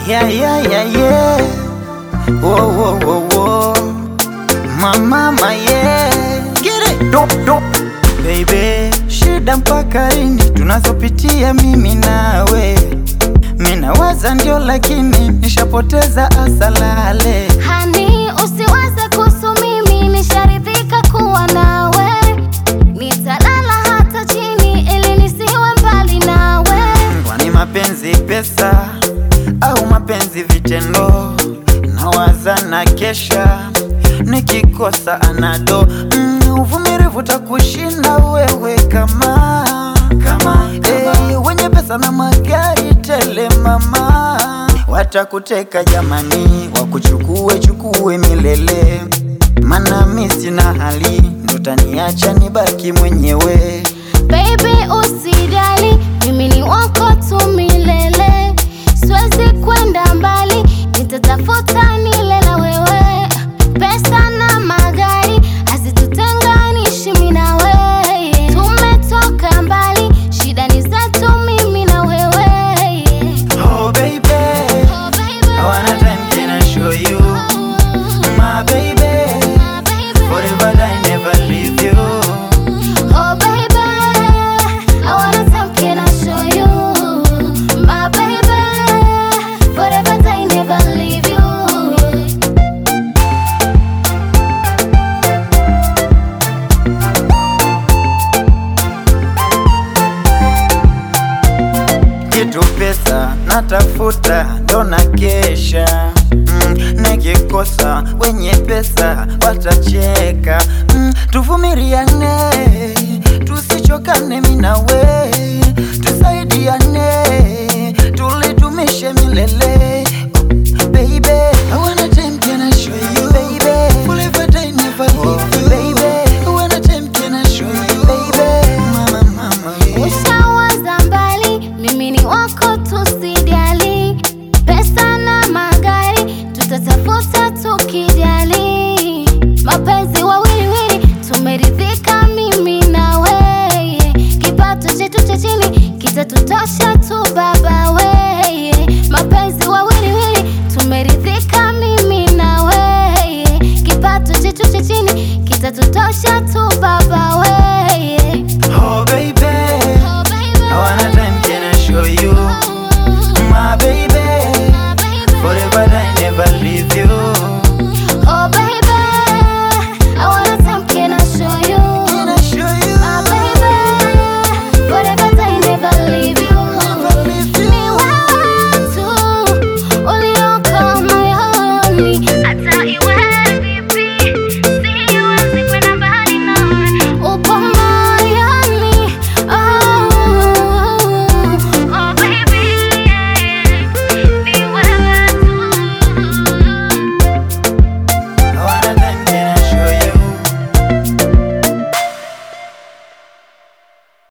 Yeah, yeah, yeah, yeah. Whoa, whoa, whoa, whoa. Mama, my yeah. Get it. Dop, dop. Baby, shida mpaka lini tunazopitia mimi nawe? Minawaza ndio, lakini nishapoteza asalale. Hani, usiwaze kuhusu mimi, nisharidhika kuwa nawe. Nitalala hata chini ili nisiwe mbali nawe. Kwani mapenzi pesa au mapenzi vitendo? Nawaza na kesha nikikosa anado mm, uvumilivu takushinda wewe kama kama, hey, wenye pesa na magari tele mama watakuteka jamani, wakuchukue chukue milele, mana mi sina hali ndo taniacha nibaki mwenyewe. Baby, usijali, mimi ni wako tu milele. Siwezi kwenda mbali, nitatafuta nile na wewe. Pesa na magari hazitutenganishi mimi na wewe. Tumetoka mbali, shida ni zetu mimi na wewe. Oh baby, Oh, baby. I wanna time can I show you my baby. My baby. Forever I never leave you. Oh baby, I wanna time can I show you My baby, forever I never leave you Kitu pesa natafuta ndo na kesha mm, nikikosa wenye pesa watacheka mm, tuvumiliane tusichokane minawe tusaidiane tulidumishe milele Baby, I wanna time can I show you Baby, forever I never leave you Baby, I wanna time can I show you Baby, mama mama yeah. Ushawaza mbali, mimi ni wako tusijali Pesa na magari, tutatafuta tuki